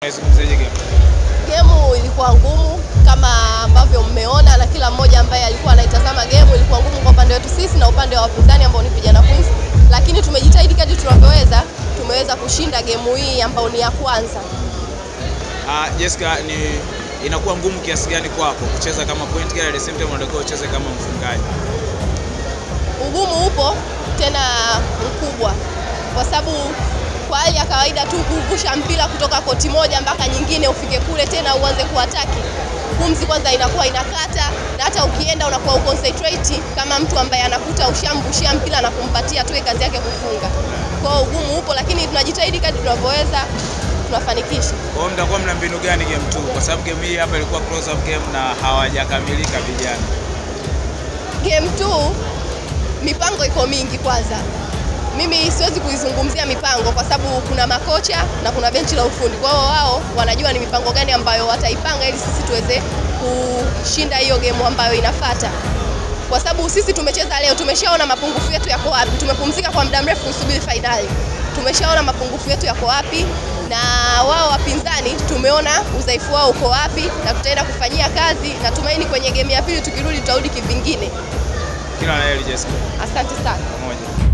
Naizungumziaje game? Gemu ilikuwa ngumu kama ambavyo mmeona, na kila mmoja ambaye alikuwa anaitazama gemu, ilikuwa ngumu kwa upande wetu sisi na upande wa wapinzani ambao ni Vijana Queens, lakini tumejitahidi kadri tunavyoweza, tumeweza kushinda gemu hii ambayo ni ya kwanza. Ah, Jessica, ni inakuwa ngumu kiasi gani kwako kucheza kama point guard at the same time unatakiwa ucheze kama mfungaji? Ugumu upo tena mkubwa, kwa sababu kwa hali ya kawaida tu kuvusha mpira kutoka koti moja mpaka nyingine ufike kule tena uanze kuataki, pumzi kwanza inakuwa inakata, na hata ukienda unakuwa uconcentrate kama mtu ambaye anakuta ushambushia mpira na kumpatia tu kazi yake kufunga. Kwa hiyo ugumu upo, lakini tunajitahidi kadri tunavyoweza, tunafanikisha. Kwa hiyo mtakuwa mna mbinu gani game 2? Kwa sababu game hii hapa ilikuwa close up game na hawajakamilika vijana. Game 2 mipango iko mingi. Kwanza mimi siwezi kuizungumzia mipango kwa sababu kuna makocha na kuna benchi la ufundi, kwa hiyo wao wanajua ni mipango gani ambayo wataipanga ili sisi tuweze kushinda hiyo game ambayo inafata, kwa sababu sisi tumecheza leo, tumeshaona mapungufu yetu yako wapi. Tumepumzika kwa muda mrefu kusubiri fainali, tumeshaona mapungufu yetu yako wapi, na wao wapinzani tumeona udhaifu wao uko wapi, na tutaenda kufanyia kazi. Natumaini kwenye game ya pili tukirudi, tutarudi kivingine. Kila la heri Jessica. Asante sana. Pamoja.